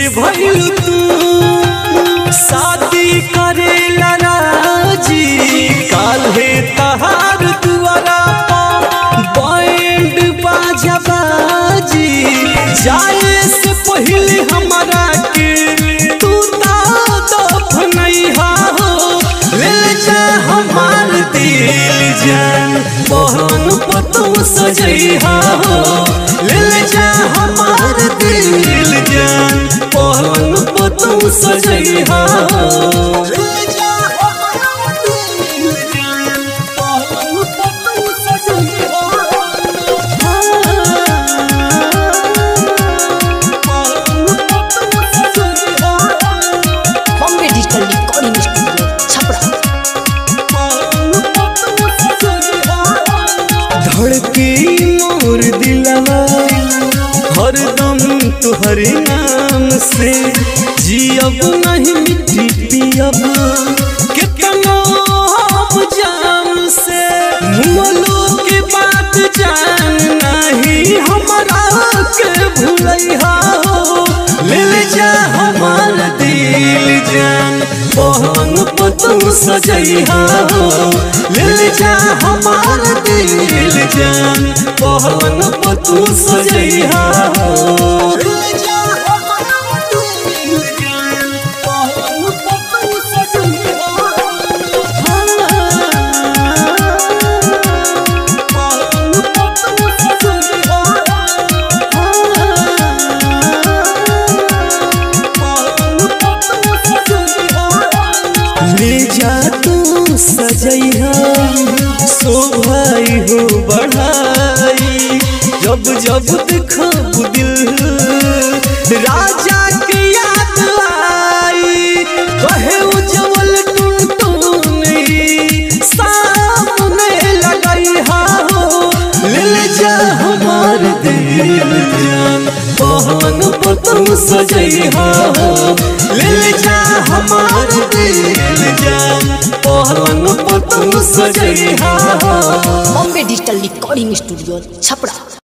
से भइल तू शादी करेला राजी काल्हे तहार दुआरा बैंड बाजा बाजी जाए से पहले हमारा के तू ता दफनैहा हो ले जा हमार दिल जान बहन पतू सजैहा हो ले जा हमार दिल जान बहन पतू सजैहा हो ले जा हमार दिल जान बहन पतू सजैहा Bombay digital recording studio Chhapra धड़के मोर दिलवा हरदम तुहरे नाम से जियब नहीं मिट्टी पियब कितना हम जाम से मुलो के बात जान नहीं हमारा के भूलैहा हो ले जा हमार दिल जान बहन पतू सजैहा हो ले जा हमार दिल जान बहन पतू सजैहा हो ले जा हमार दिल जान बहन पतू सजैहा ले जा तू सजैहा शोभाई हो बढ़ाई जब जब देखब दिल राजा के याद आई कहे उज्जवल टुनटुन सामने लगई हो ले जा हमार दिल जान बहन पतंग सजैहा हो ले जा हमार दिल जान बहन पतंग सजैहा हो Bombay digital recording studio Chhapra